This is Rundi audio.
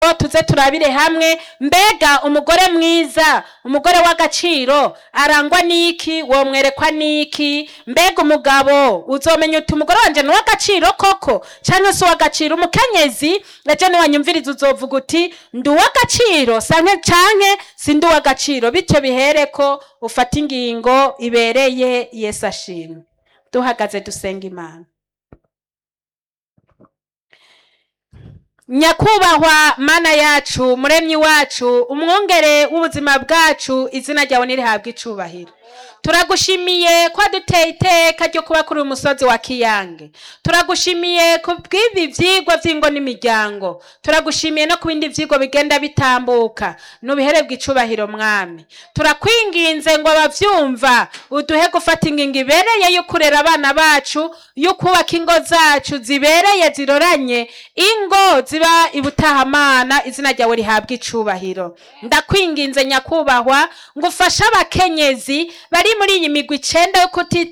rero tuze turabire hamwe mbega umugore mwiza umugore w'agaciro arangwa n'iki womwerekwa n'iki mbega umugabo uzomenya uti umugore wanje ni uw'agaciro koko canke si uw'agaciro umukenyezi ejo niwanyumviriza uzovuga uti ndi uw'agaciro sanke canke si ndi uw'agaciro bityo bihereko ufata ingingo ibereye yesu ashimwe duhagaze dusenga imana nyakubahwa mana yacu muremyi wacu umwungere w'ubuzima bwacu izina ryawe nirihabwa icubahiro turagushimiye ko duteye iteka ryo kuba kuri uyu musozi wa kiyange turagushimiye ku bw'ibi vyigwa vy'ingo n'imiryango turagushimiye no ku bindi vyigwa bigenda bitambuka nubiherebwa icubahiro mwami turakwinginze ngo abavyumva uduhe gufata ingingo ibereye yo kurera abana bacu yo kubaka ingo zacu zibereye ziroranye ingo ziba ibutahamana izina ryawe rihabwa icubahiro ndakwinginze nyakubahwa ngo ufashe abakenyezi bari muri iyi migwi icenda yo kuti